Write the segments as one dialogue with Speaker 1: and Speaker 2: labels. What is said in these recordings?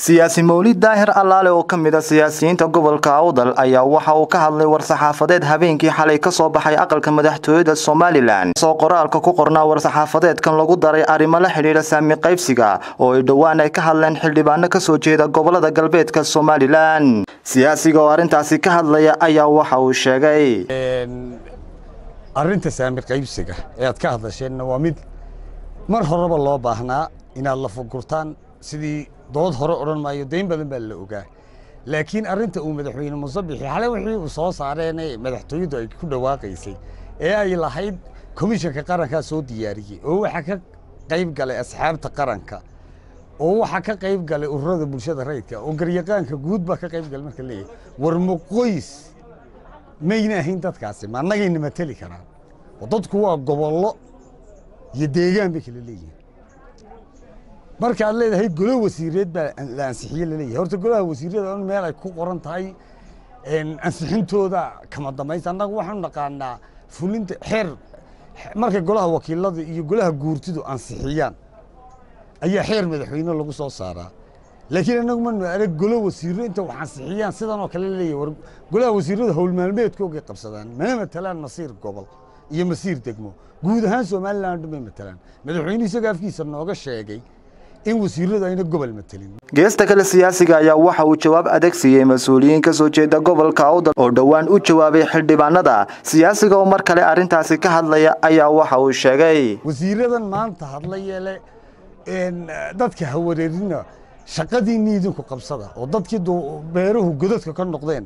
Speaker 1: siyaasi mawlid daahir allaale oo ka mid a siyaasiyiinta gobolka awdal ayaa waxa uu ka hadlay war-saxaafadeed habeenkii xalay ka soo baxay aqalka madaxtooyada somalilan soo qoraalka ku qornaa war-saxaafadeedkan lagu daray arrimo la xidhiidha saami qaybsiga oo ay dhowaan ay ka hadleen xildhibaano kasoo jeeda gobolada galbeedka somalilan siyaasiga oo arrintaasi ka hadlaya ayaa waxa uu sheegay
Speaker 2: arrinta saami qaybsiga ee aad ka hadasheenna waa mid mar horeba loo baahnaa inaad la fugurtaan sidii dood hore odhan maayo dayn badan baa la ogaa laakiin arrinta uu madaxweyne musabixi xale wixii uu soo saareene madaxtooyaddu ay ku dhawaaqaysay ee ay lahayd komishanka qarankaa soo diyaariyey oo waxaa ka qayb galay asxaabta qaranka oo waxaa ka qayb galay ururada bulshada rayidka oo garyaqaanka guud baa ka qayb galay marka leeyahay war muqoys mayna ahayn dadkaasi ma annagayna mateli karaan oo dadku waa gobollo iyo deegaan bay kala leeyihiin marka aad leedahay golo wasiireed baa la ansixiye laleeyahay horta golaha wasiirada on meel ay ku qoran tahay ansixintooda kama dambaysa annagu waxaanu naqaanaa fulinta xeer markay golaha wakiilada iyo golaha guurtidu ansixiyaan ayaa xeer madaxweyne lagu soo saaraa laakiin annagu manu arag golo wasiiro inta wax ansixiyaan sidan oo kale leeyahay war golaha wasiirada howl maalmeedkoogay qabsadaan mana matalaan masiir gobol iyo masiir degmo guud ahaan somalilan dhan bay matalaan madaxweyne isaga afkiisa nooga sheegay in wasiiradu ayna gobol matelin
Speaker 1: geesta kale siyaasiga ayaa waxa uu jawaab adeeg siiyey mas-uuliyiin ka soo jeeda gobolka awdal oo dhowaan u jawaabay xildhibaanada siyaasiga oo mar kale arrintaasi ka hadlaya ayaa waxa uu sheegay
Speaker 2: wasiiradan maanta hadlayeele dadka ha wareerina shaqadiinni idinku qabsada oo dadkii beeruhu godadka ka noqdeen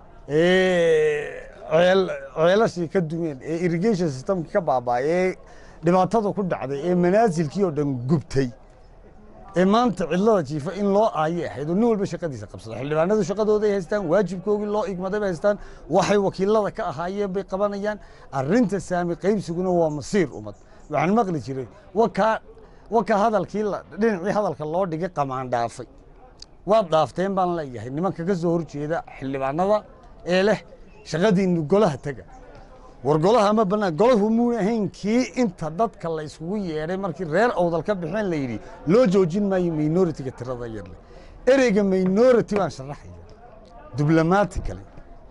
Speaker 2: ceelashii ka dumeen ee irrigation systemki ka baaba'ay ee dhibaatada ku dhacday ee manaasilkii oo dhan gubtay ee maanta cidlada jiifa in loo aayay ahayd oo nin walba shaqadiisa qabsada xildhibaanadu shaqadooday haystaan waajibkoogii loo igmaday bay haystaan waxay wakiilada ka ahaayeen bay qabanayaan arrinta saami qaybsiguna waa masiir ummad waxaan maqli jiray wakaa waka hadalkii dhinacii hadalka loo dhigay qamaan dhaafay waad dhaafteen baan leeyahay nimanka ka soo horjeeda xildhibaanada ee leh shaqadiinnu golaha tega war golaha ma bannaan golahu muuna ahayn kii inta dadka la yskugu yeedhay markii reer awdal ka baxeen la yidhi loo joojin maayo minoritiga tirada yarle ereyga minority baan sharaxaya diblomatically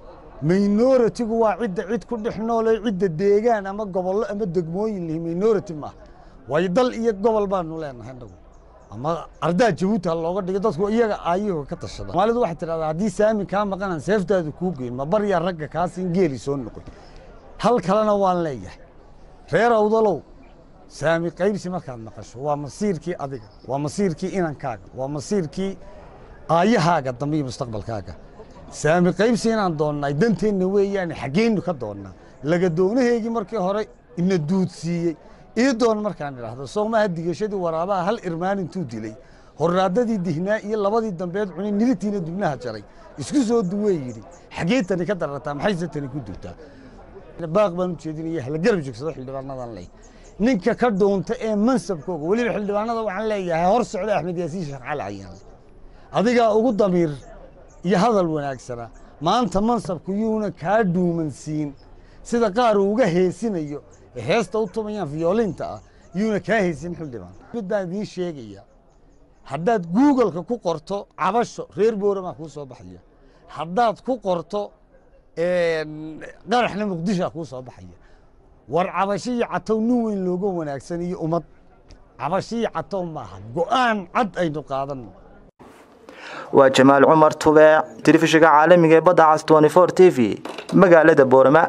Speaker 2: minoritigu waa cidda cid ku dhex noole cidda deegaan ama gobollo ama degmooyin lihi minority maaha waayo dal iyo gobol baanu leenahay nagu ama ardaa jabuuti ha looga dhigo dadku iyaga aayuhu ka tashada soomaalidu waxay tidhahdaa haddii saami kaa maqanan seeftaadu kuu geyn ma baryaa ragga kaasin geeli soo noqoy hal kalena waan leeyahay reer awdalow saami qaybsi markaad maqasho waa masiirkii adiga waa masiirkii inankaaga waa masiirkii aayahaaga dambe iyo mustaqbalkaaga saami qaybsi inaan doonnay danteenna weeyaane xaggeennu ka doonnaa laga doonaheygii markii hore ina duudsiiyey ii doon markaan idhaahdo soomaha digashadii waraabaha hal irmaan intuu dilay horraadadii dihnaa iyo labadii dambeed cunay nilitiina dubnaha jaray isku soo duwee yidhi xaggee tani ka darartaa maxayse tani ku dugtaa baaq baan u jeedinaya hala garab joogsado xildhibaanadan leh ninka ka dhuunta ee mansabkooga weliba xildhibaanada waxaan leeyahay hor socda axmed yaasiin sheekh cali cayaan adigaa ugu damiir iyo hadal wanaagsana maanta mansabku yuuna kaa dhuumansiin sida qaar uu uga heesinayo ee heesta u tumayaan violinta ah yuuna kaa haysin xildhibaan mid baan idiin sheegaya haddaad googleka ku qorto cabasho reer booramaa kuu soo baxaya haddaad ku qorto qaraxna muqdishoa kuu soo baxaya war cabasho iyo catow nin weyn looga wanaagsan iyo ummad cabasho iyo catow maaha go'aan cad aynu qaadanno
Speaker 1: waa jamaal cumar tubeec telefishinka caalamiga ee badda cas t t v magaalada boorama